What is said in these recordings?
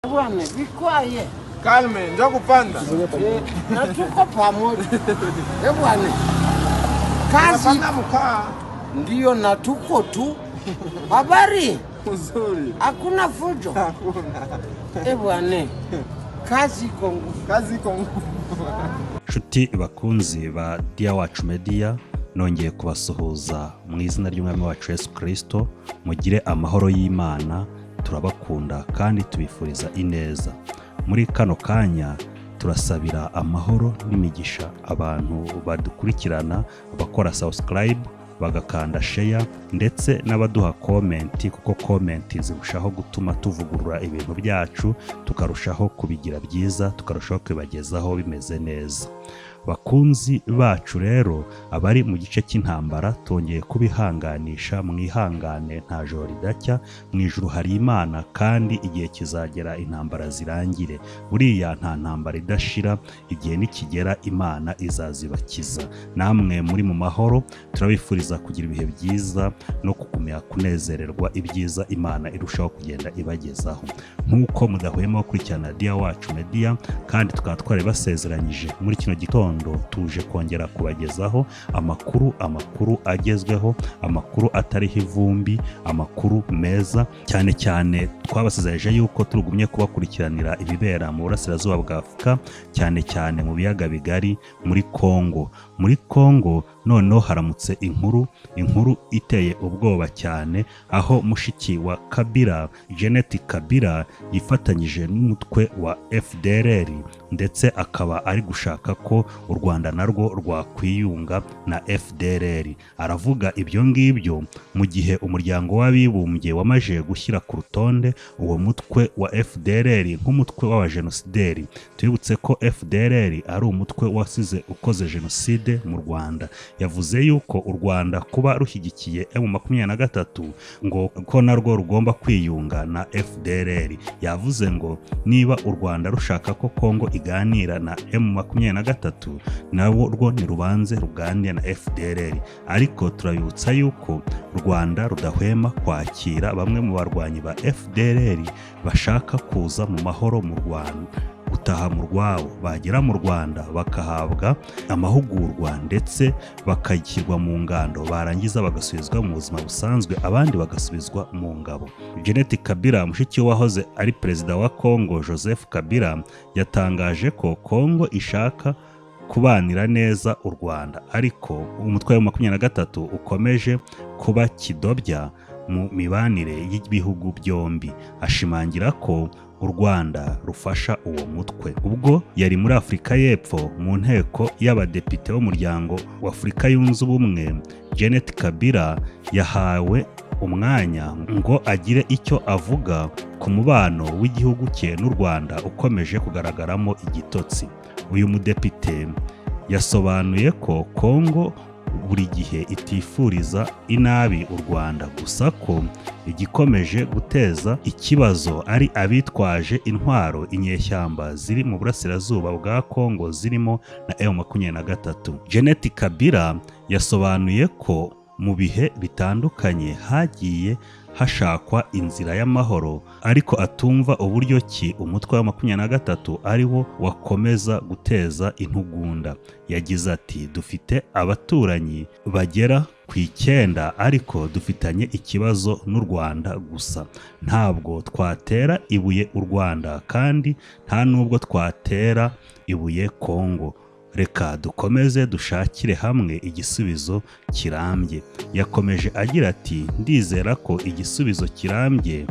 Bwana, vikwaye Kalme, njoo kupanda. na tuko pamoja Eh bwana, kazi Napanda mkaa. ndiyo na tuko tu. Habari, Uzuri. hakuna fujo Hakuna. Eh bwana, kazi iko nguvu. Kazi iko ngumu. nshuti bakunzi ba diya wacu mediya nongeye kubasuhuza mu izina ry'umwami wacu yesu kirisito mugire amahoro y'imana turabakunda kandi tubifuriza ineza muri kano kanya turasabira amahoro n'imigisha abantu badukurikirana bakora sawusikayibu bagakanda sheya ndetse n'abaduha komenti kuko komenti zirushaho gutuma tuvugurura ibintu byacu tukarushaho kubigira byiza tukarushaho kubibagezaho bimeze neza bakunzi bacu rero abari mu gice cy'intambara twongeye kubihanganisha mwihangane nta joro ridacya mu ijuru hari imana kandi igihe kizagera intambara zirangire buriya nta ntambara idashira igihe nikigera imana izazibakiza namwe muri mu mahoro turabifuriza kugira ibihe byiza no kugumya kunezererwa ibyiza imana irushaho kugenda ibagezaho nk'uko mudahwema gukurikirana diya wacu mediya kandi tukaba twari basezeranyije muri kino gitondo tuje kongera kubagezaho amakuru amakuru agezweho amakuru atariho ivumbi amakuru meza cyane cyane twabasezeranyije yuko turugumye kubakurikiranira ibibera mu burasirazuba bwa afurika cyane cyane mu biyaga bigari muri kongo muri kongo noneho haramutse inkuru inkuru iteye ubwoba cyane aho mushiki wa kabira jeneti kabira yifatanyije n'umutwe wa fdrr ndetse akaba ari gushaka ko u rwanda narwo rwakwiyunga na fdrr aravuga ibyo ngibyo mu gihe umuryango w'abibumbye wamaze gushyira ku rutonde uwo mutwe wa fdrr nk'umutwe w'abajenosideri twibutse ko fdrr ari umutwe wasize ukoze jenoside mu rwanda yavuze yuko u rwanda kuba rushyigikiye emu makumyabiri na gatatu ngo ko narwo rugomba kwiyunga na fdrr yavuze ngo niba u rwanda rushaka ko kongo iganira na emu makumyabiri na gatatu nabo rwo ntirubanze ruganire na fdrr ariko turabibutsa yuko u rwanda rudahwema kwakira bamwe mu barwanyi ba fdrr bashaka kuza mu mahoro mu rwanda gutaha mu rwabo bagera mu rwanda bakahabwa amahugurwa ndetse bakayishyirwa mu ngando barangiza bagasubizwa mu buzima busanzwe abandi bagasubizwa mu ngabo jeneti kabira mushiki we wahoze ari perezida wa kongo joseph kabira yatangaje ko kongo ishaka kubanira neza u rwanda ariko umutwe wa makumyabiri na gatatu ukomeje kuba kidobya mu mibanire y'ibihugu byombi ashimangira ko u rwanda rufasha uwo mutwe ubwo yari muri afurika y'epfo mu nteko y'abadepite b'umuryango wa afurika yunze ubumwe janet kabira yahawe umwanya ngo agire icyo avuga ku mubano w'igihugu cye n'u rwanda ukomeje kugaragaramo igitotsi uyu mudepite yasobanuye ko kongo buri gihe itifuriza inabi u rwanda gusa ko igikomeje guteza ikibazo ari abitwaje intwaro inyeshyamba ziri mu burasirazuba bwa kongo zirimo na emu makumyabiri na gatatu jeneti kabira yasobanuye ko mu bihe bitandukanye hagiye hashakwa inzira y'amahoro ariko atumva uburyo ki umutwe wa makumyabiri na gatatu ari wo wakomeza guteza intugunda yagize ati dufite abaturanyi bagera ku icyenda ariko dufitanye ikibazo n'u rwanda gusa ntabwo twatera ibuye u rwanda kandi nta n'ubwo twatera ibuye kongo reka dukomeze dushakire hamwe igisubizo kirambye yakomeje agira ati ndizera ko igisubizo kirambye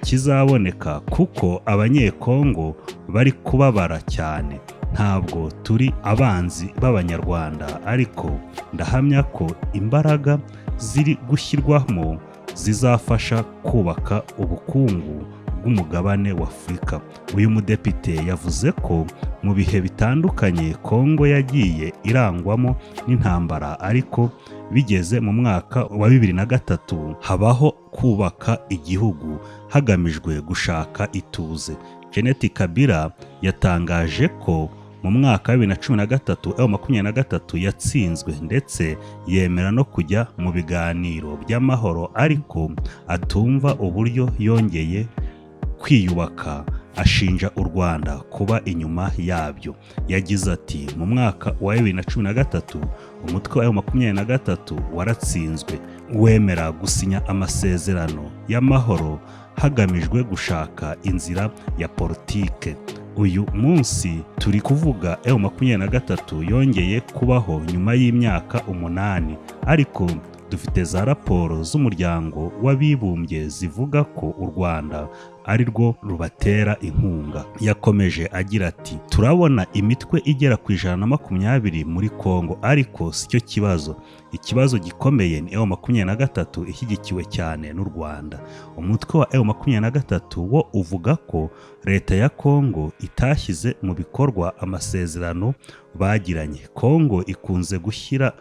kizaboneka kuko abanyekongo bari kubabara cyane ntabwo turi abanzi b'abanyarwanda ariko ndahamya ko imbaraga ziri gushyirwamo zizafasha kubaka ubukungu bw'umugabane wa afurika uyu mudepite yavuze ko mu bihe bitandukanye kongo yagiye irangwamo n'intambara ariko bigeze mu mwaka wa bibiri na gatatu habaho kubaka igihugu hagamijwe gushaka ituze jeneti kabira yatangaje ko mu mwaka wa bibiri na cumi na gatatu ewa makumyabiri na gatatu yatsinzwe ndetse yemera no kujya mu biganiro by'amahoro ariko atumva uburyo yongeye kwiyubaka ashinja u rwanda kuba inyuma yabyo yagize ati mu mwaka wa bibiri na cumi na gatatu umutwe wa makumyabiri na gatatu waratsinzwe wemera gusinya amasezerano y'amahoro hagamijwe gushaka inzira ya politike uyu munsi turi kuvuga ewu makumyabiri na gatatu yongeye kubaho nyuma y'imyaka umunani ariko dufite za raporo z'umuryango w'abibumbye zivuga ko u rwanda ari rwo rubatera inkunga yakomeje agira ati turabona imitwe igera ku ijana na makumyabiri muri kongo ariko si cyo kibazo ikibazo gikomeye ni ewu makumyabiri na gatatu ishyigikiwe cyane n'u rwanda umutwe wa ewu makumyabiri na gatatu wo uvuga ko leta ya kongo itashyize mu bikorwa amasezerano bagiranye kongo ikunze gushyira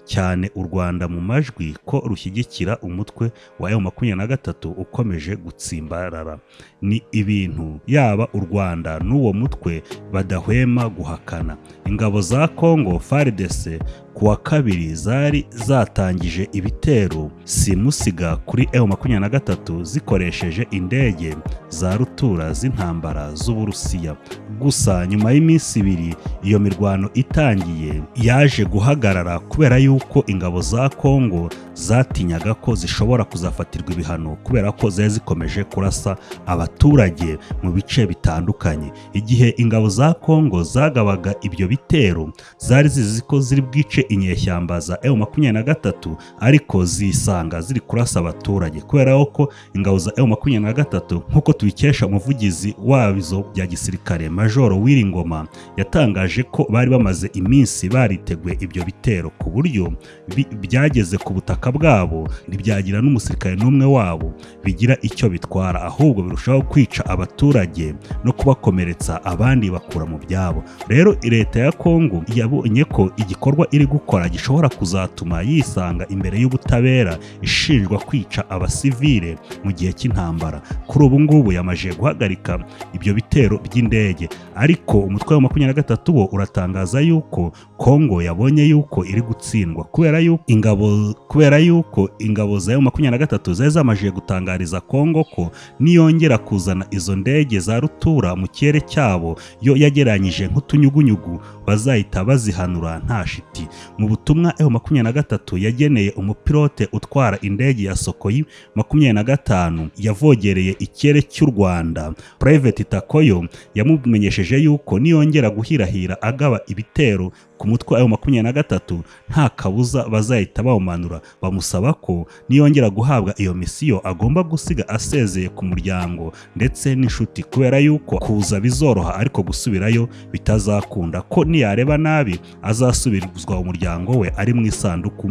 cyane u rwanda mu majwi ko rushyigikira umutwe wa ewu makumyabiri na gatatu ukomeje gutsimbarara ni ibintu yaba u rwanda n'uwo mutwe badahwema guhakana ingabo za kongo faridese ku wa kabiri zari zatangije ibitero simusiga kuri ewu makumyabiri na gatatu zikoresheje indege za rutura z'intambara z'uburusiya gusa nyuma y'iminsi ibiri iyo mirwano itangiye yaje guhagarara kubera yuko ingabo za kongo zatinyaga ko zishobora kuzafatirwa ibihano kubera ko zari zikomeje kurasa abaturage mu bice bitandukanye igihe ingabo za kongo zagabaga ibyo bitero zari zizi ko ziri bwice inyeshyamba za ewu makumyabiri na gatatu ariko zisanga ziri kurasa abaturage kubera ko ingabo za ewu makumyabiri na gatatu nk'uko tubikesha umuvugizi wazo bya gisirikare majoro wiringoma yatangaje ko bari bamaze iminsi bariteguye ibyo bitero ku buryo bi- byageze ku butaka bwabo ntibyagira n'umusirikare n'umwe wabo bigira icyo bitwara ahubwo birushaho kwica abaturage no kubakomeretsa abandi bakura mu byabo rero leta ya kongo yabonye ko igikorwa iri gukora gishobora kuzatuma yisanga imbere y'ubutabera ishinjwa kwica abasivile mu gihe cy'intambara kuri ubu ngubu yamaze guhagarika ibyo bitero by'indege ariko umutwe wa makumyabiri na gatatu wo uratangaza yuko kongo yabonye yuko iri gutsindwa kubera yuko ingabo kubera yuko ingabo za yo makumyabiri na gatatu zari zamaze gutangariza kongo ko niyongera kuzana izo ndege za rutura mu kirere cyabo yo yageranyije nk'utunyugunyugu bazahita bazihanura nta shiti mu butumwa ewu makumyabiri na gatatu yageneye umupilote utwara indege ya sokoyi makumyabiri na gatanu yavogereye ikirere cy'u rwanda purayiveti takoyo yamumenyesheje yuko niyongera guhirahira agaba ibitero ku mutwe ayo makumyabiri na gatatu nta kabuza bazahita bawumanura bamusaba ko niyongera guhabwa iyo misiyo agomba gusiga asezeye ku muryango ndetse n'inshuti kubera yuko kuza bizoroha ariko gusubirayo bitazakunda ko niyareba nabi azasubizwa umuryango we ari mu isanduku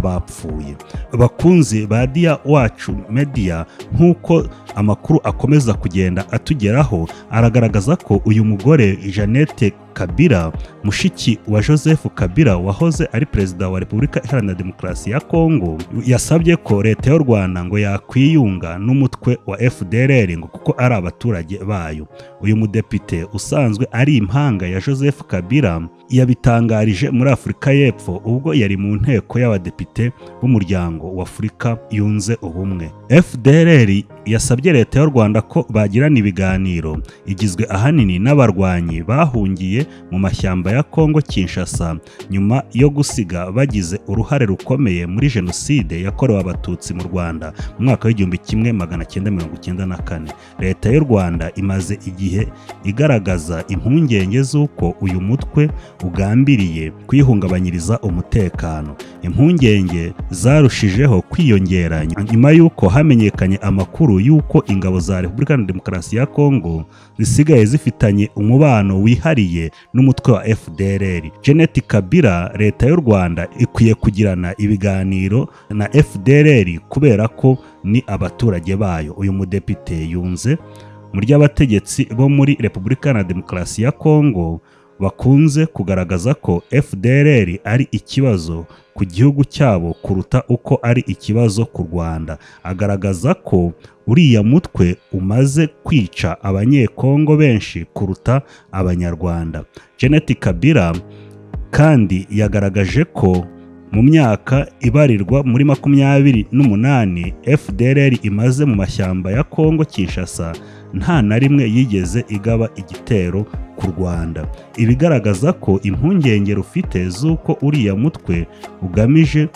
y'abapfuye bakunzi ba diya wacu media nk'uko amakuru akomeza kugenda atugeraho aragaragaza ko uyu mugore jeannette kabira mushiki wa joseph kabira wahoze ari perezida wa repubulika iharanira demokarasi ya kongo yasabye ko leta y'u rwanda ngo yakwiyunga n'umutwe wa fdrr ngo kuko ari abaturage bayo uyu mudepite usanzwe ari impanga ya joseph kabira yabitangarije muri afurika y'epfo ubwo yari mu nteko y'abadepite b'umuryango wa afurika yunze ubumwe fdrr yasabye leta y'u rwanda ko bagirana ibiganiro igizwe ahanini n'abarwanyi bahungiye mu mashyamba ya kongo kinshasa nyuma yo gusiga bagize uruhare rukomeye muri jenoside yakorewe abatutsi mu rwanda mu mwaka w'igihumbi kimwe magana cyenda mirongo icyenda na kane leta y'u rwanda imaze igihe igaragaza impungenge z'uko uyu mutwe ugambiriye kwihungabanyiriza umutekano impungenge zarushijeho kwiyongera nyuma y'uko hamenyekanye amakuru y'uko ingabo za repubulika iharanira demokarasi ya kongo zisigaye zifitanye umubano wihariye n'umutwe wa fdrr jeannette kabira leta y'u rwanda ikwiye kugirana ibiganiro na fdrr kubera ko ni abaturage bayo uyu mudepite yunze mu ry'abategetsi bo muri repubulika iharanira demokarasi ya kongo bakunze kugaragaza ko fdrr ari ikibazo ku gihugu cyabo kuruta uko ari ikibazo ku rwanda agaragaza ko uriya mutwe umaze kwica abanyekongo benshi kuruta abanyarwanda jeannette kabira kandi yagaragaje ko mu myaka ibarirwa muri makumyabiri n'umunani fdrr imaze mu mashyamba ya kongo kinshasa nta na rimwe yigeze igaba igitero ku rwanda ibigaragaza ko impungenge rufite z'uko uriya mutwe ugamije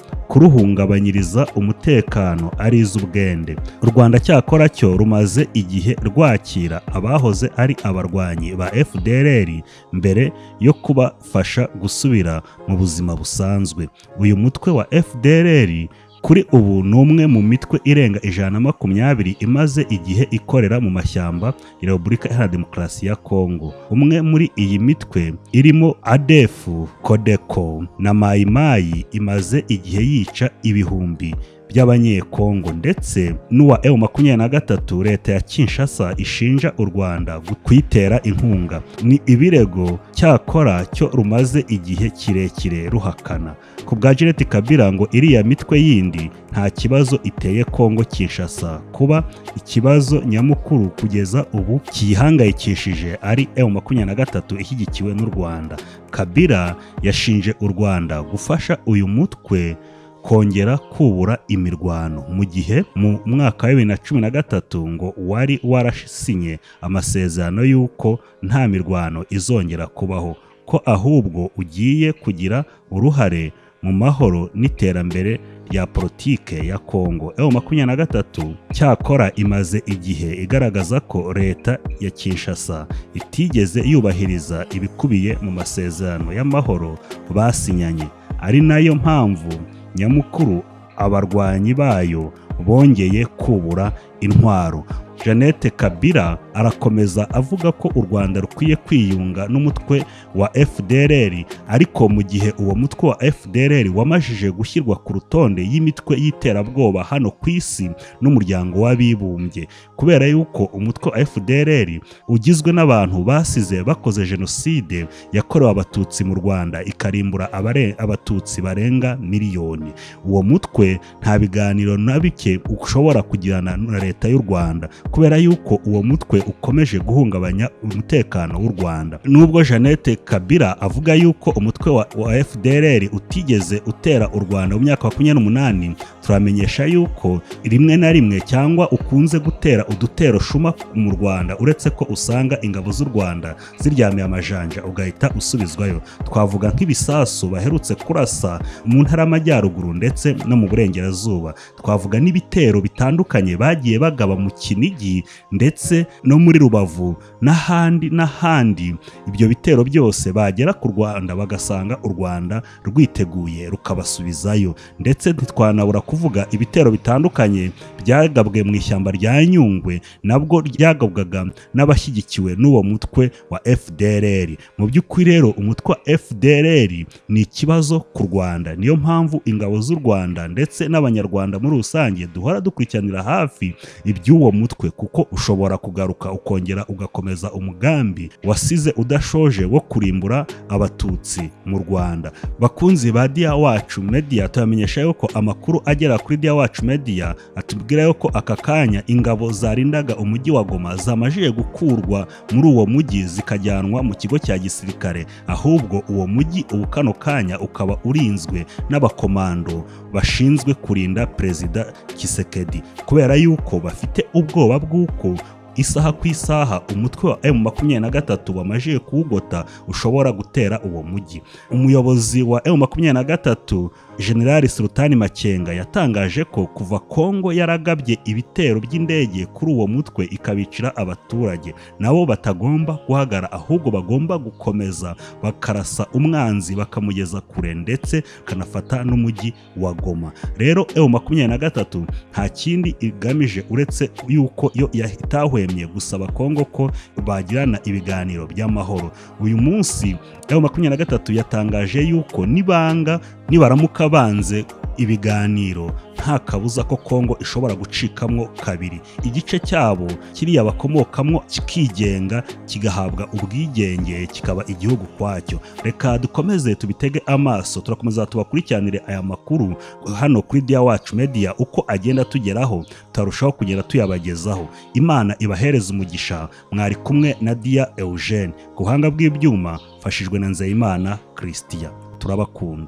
kuruhungabanyiriza umutekano ari iz'ubwende u rwanda cyakora cyo rumaze igihe rwakira abahoze ari abarwanyi ba fdrr mbere yo kubafasha gusubira mu buzima busanzwe uyu mutwe wa fdrr kuri ubu ni umwe mu mitwe irenga ijana na makumyabiri imaze igihe ikorera mu mashyamba ya Repubulika Iharanira Demokarasi ya Kongo. Umwe muri iyi mitwe irimo ADEFU, CODECO na Mai Mai imaze igihe yica ibihumbi by'abanyekongo ndetse n'uwa EU makumyabiri na gatatu leta ya Kinshasa ishinja u Rwanda gu- kuyitera inkunga. Ni ibirego cyakora cyo rumaze igihe kirekire ruhakana. Ku bwa Juliette Kabila ngo iriya mitwe yindi nta kibazo iteye Kongo Kinshasa kuba ikibazo nyamukuru kugeza ubu kiyihangayikishije ari M makumyabiri na gatatu ishyigikiwe n'u Rwanda. Kabila yashinje u Rwanda gufasha uyu mutwe kongera kubura imirwano mu gihe mu mwaka wa bibiri na cumi na gatatu ngo wari warasinye amasezerano y'uko nta mirwano izongera kubaho ko ahubwo ugiye kugira uruhare mu mahoro n'iterambere rya politike ya Kongo. EU makumyabiri na gatatu cyakora imaze igihe igaragaza ko leta ya Kinshasa itigeze yubahiriza ibikubiye mu masezerano y'amahoro basinyanye ari nayo mpamvu nyamukuru abarwanyi bayo bongeye kubura intwaro Jeannette Kabila arakomeza avuga ko u Rwanda rukwiye kwiyunga n'umutwe wa FDLR ariko mu gihe uwo mutwe wa FDLR wamajije gushyirwa ku rutonde y'imitwe y'iterabwoba hano ku isi n'umuryango w'abibumbye kubera yuko umutwe wa FDLR ugizwe n'abantu basize bakoze jenoside yakorewe abatutsi mu Rwanda ikarimbura abare- abatutsi barenga miliyoni uwo mutwe nta biganiro na bike ushobora kugirana na leta y'u Rwanda kubera yuko uwo mutwe ukomeje guhungabanya umutekano w'u Rwanda nubwo Jeannette Kabila avuga yuko umutwe wa, wa FDLR utigeze utera u Rwanda mu myaka makumyabiri n'umunani turamenyesha yuko rimwe na rimwe cyangwa ukunze gutera udutero shuma mu Rwanda uretse ko usanga ingabo z'u Rwanda ziryamiye amajanja ugahita usubizwayo twavuga nk'ibisasu baherutse kurasa mu ntara y'amajyaruguru ndetse no mu burengerazuba twavuga n'ibitero bitandukanye bagiye bagaba mu Kinigi ndetse no muri Rubavu n'ahandi n'ahandi ibyo bitero byose bagera ku Rwanda bagasanga u Rwanda rwiteguye rukabasubizayo ndetse ntitwanabura kuvuga ibitero bitandukanye byagabwe mu ishyamba rya Nyungwe nabwo ryagabwaga n'abashyigikiwe n'uwo mutwe wa FDLR mu by'ukuri rero umutwe wa FDLR ni ikibazo ku Rwanda niyo mpamvu ingabo z'u Rwanda ndetse n'abanyarwanda muri rusange duhora dukurikiranira hafi iby'uwo mutwe kuko ushobora kugaruka ukongera ugakomeza umugambi wasize udashoje wo kurimbura abatutsi mu Rwanda bakunzi ba Dia Wacu Media tubamenyesha yuko amakuru agera kuri Dia Wacu Media atubwira yuko aka kanya ingabo zarindaga umujyi wa Goma zamajije gukurwa muri uwo mujyi zikajyanwa mu kigo cya gisirikare ahubwo uwo mujyi ubu kano kanya ukaba urinzwe n'abakomando bashinzwe kurinda Perezida Kisekedi kubera yuko bafite ubwoba bw'uko isaha ku isaha umutwe wa M makumyabiri na gatatu wamajije kuwugota ushobora gutera uwo mujyi umuyobozi wa M makumyabiri na gatatu General Sultani Makenga yatangaje ko kuva Kongo yaragabye ibitero by'indege kuri uwo mutwe ikabicira abaturage nabo batagomba guhagara ahubwo bagomba gukomeza bakarasa umwanzi bakamugeza kure ndetse kanafata n'umujyi wa Goma rero EU makumyabiri na gatatu nta kindi igamije uretse yuko yo yatahwemye gusaba Kongo ko bagirana ibiganiro by'amahoro uyu munsi EU makumyabiri na gatatu yatangaje yuko nibanga nibaramuka banze ibiganiro nta kabuza ko Kongo ishobora gucikamwo kabiri igice cyabo kiriya bakomokamwo kikigenga kigahabwa ubwigenge kikaba igihugu kwacyo reka dukomeze tubitege amaso turakomeza tubakurikiranire aya makuru hano kuri Dia Wacu Media uko agenda tugeraho tutarushaho kugenda tuyabagezaho Imana ibahereze umugisha mwari kumwe na Dia Eugene ku buhanga bw'ibyuma mfashijwe na Nzeyimana Christian turabakunda